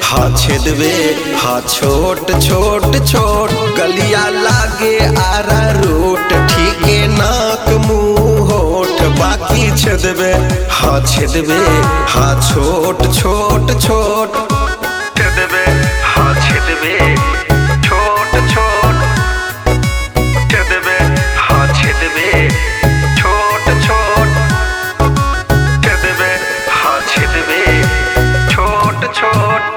हा छेदबे हा छोट छोट छोट गलिया लागे आरा रोट ठीके नाक मुंह होठ बाकी छेदबे हा छेदबे हा छोट छोट छोट छेदबे हा छेदबे छोट छोट छेदबे हा छेदबे छोट छोट छेदबे हा छेदबे छोट छोट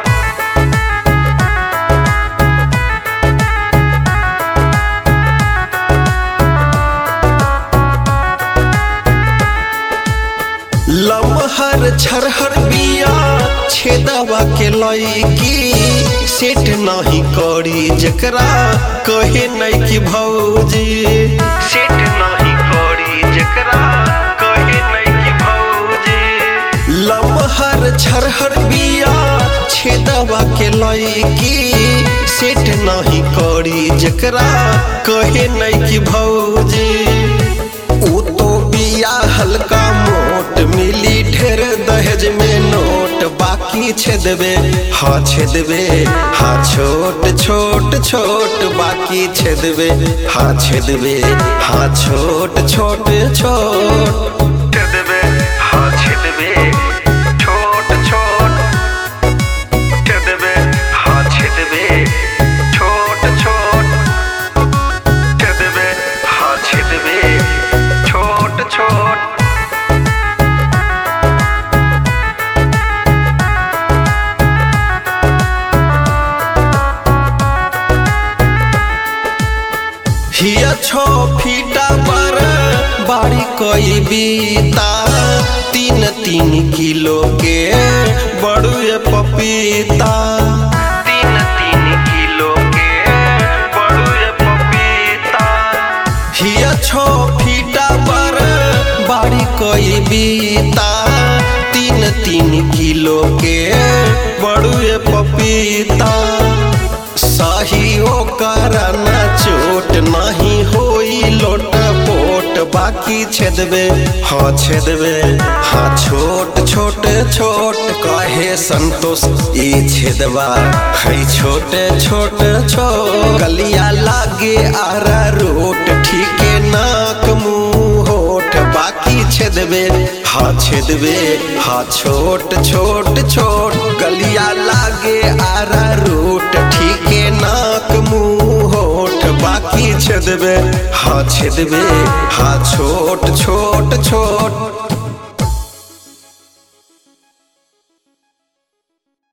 लमहर छरहर बिया छेदवा के लईकी सेट नहीं करी जकरा कहे नहीं कि भौजी सेट नहीं करी जकरा कहे नहीं कि भौजी लमहर छरहर बिया छेदवा के लईकी सेट नहीं करी जकरा कहे नहीं कि भौजी ऊ तो बिया हल्का मोट मिली ढेर दहेज में नोट बाकी छेदबे हाँ छेदबे हाँ छोट छोट छोट बाकी छेदबे हाँ छेदबे हाँ छोट छोट छोट छेदबे हाँ छेदबे छोट छोट छेदबे हाँ छेदबे छोट छोट छेदबे हाँ छेदबे छोट छोट हिया छो फीटा पर बाड़ी कोई बीता तीन तीन किलो के बड़ुए पपीता तीन तीन किलो के बड़ुए पपीता हिया छो फीटा पर बाड़ी कोई बीता तीन तीन किलो के बड़ुए पपीता सही ओकर न चोट नहीं होई लोट पोट बाकी छेदबे हाँ छेदबे हाँ छोट छोट छोट कहे संतोष ई छेदबा है छोटे छोट छोट गलिया लागे आरा रोट ठीके नाक मुंह होठ बाकी छेदबे हाँ छेदबे हाँ छोट छोट छोट गलिया लागे आरा रोट ठीके नाक मुंह होठ बाकी छेदबे हाँ छेदबे हाँ छोट छोट छोट